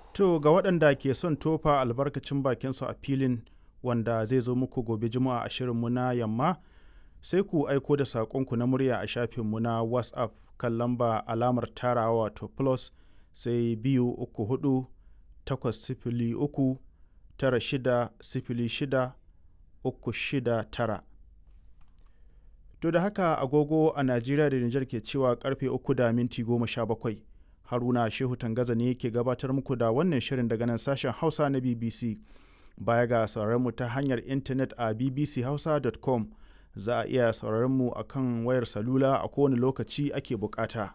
To ga waɗanda ke son tofa albarkacin bakinsu a filin wanda zai zo muku gobe juma'a a shirinmu na yamma sai ku aiko da saƙonku na murya a shafinmu na WhatsApp kan lamba alamar tarawa wato plus sai biyu uku hudu takwas sifili uku tara shida sifili shida uku shida tara. To da haka agogo a Najeriya da Nijar ke cewa karfe uku da minti goma sha bakwai. Haruna Shehu Tangaza ne ke gabatar muku da wannan shirin daga nan sashen Hausa na BBC. Baya ga mu ta hanyar intanet a bbchausa.com za a iya sauraron mu a kan wayar salula a kowane lokaci ake bukata.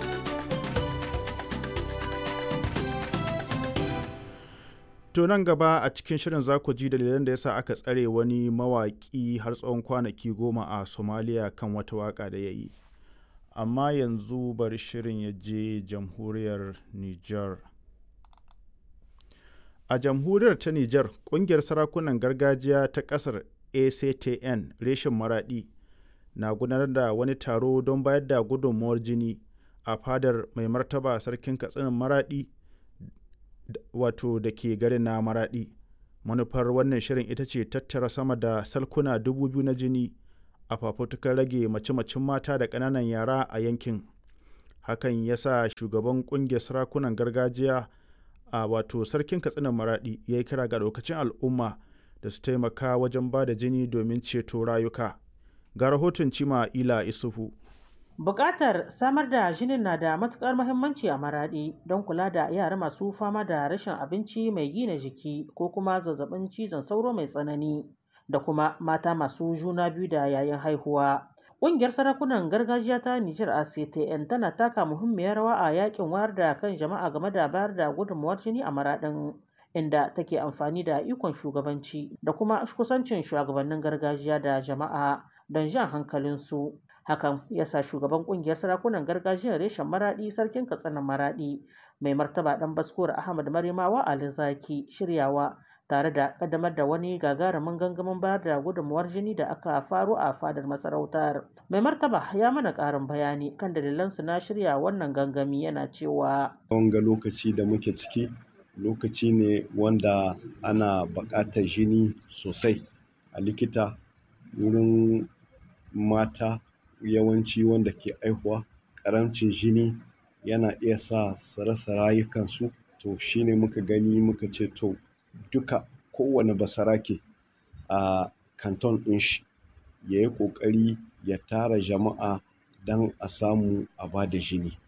To nan gaba a cikin shirin za ku ji dalilan da yasa aka tsare wani mawaƙi har tsawon kwanaki goma a Somalia kan wata waƙa da ya yi. Amma yanzu bari shirin ya je jamhuriyar Nijar. A jamhuriyar ta Nijar, ƙungiyar sarakunan gargajiya ta ƙasar ACTN reshen Maraɗi na gudanar da wani taro don bayar da gudunmuwar jini a fadar mai martaba sarkin katsinan Maraɗi wato da ke garin na Maraɗi. Manufar wannan shirin ita ce tattara sama da salkuna dubu biyu na jini a fafutukar rage mace-macen mata da ƙananan yara a yankin. Hakan ya sa shugaban ƙungiyar sarakunan gargajiya a wato sarkin katsinan Maraɗi ya yi kira ga lokacin al'umma da su taimaka wajen ba da jini domin ceto rayuka. Ga rahoton Cima Ila Isufu. Bukatar samar da jinin na da matukar muhimmanci a maraɗi don kula da yara masu fama da rashin abinci mai gina jiki ko kuma zazzabin cizon sauro mai tsanani da kuma mata masu juna biyu da yayin haihuwa. Ƙungiyar sarakunan gargajiya ta Nijar ACTN tana taka muhimmiyar rawa a yakin wayar da kan jama'a game da bayar da gudunmuwar jini a maraɗin inda take amfani da ikon shugabanci da kuma kusancin shugabannin gargajiya da jama'a don jan hankalinsu. hakan ya sa shugaban kungiyar sarakunan gargajiyar reshen maradi sarkin katsina maradi mai martaba dan baskuwar ahmad marimawa ali zaki shiryawa tare da kaddamar da wani gagarumin gangamin bayar da gudunmuwar jini da aka faru a fadar masarautar mai martaba ya mana karin bayani kan dalilansu na shirya wannan gangami yana cewa wanga lokaci da muke ciki lokaci ne wanda ana buƙatar jini sosai a likita wurin mata yawanci wanda ke aihuwa ƙaramcin jini yana iya sa su rasa rayukansu to shine muka gani muka ce to duka kowane basarake a kanton ɗin shi ya yi ƙoƙari ya tara jama'a don a samu a ba da jini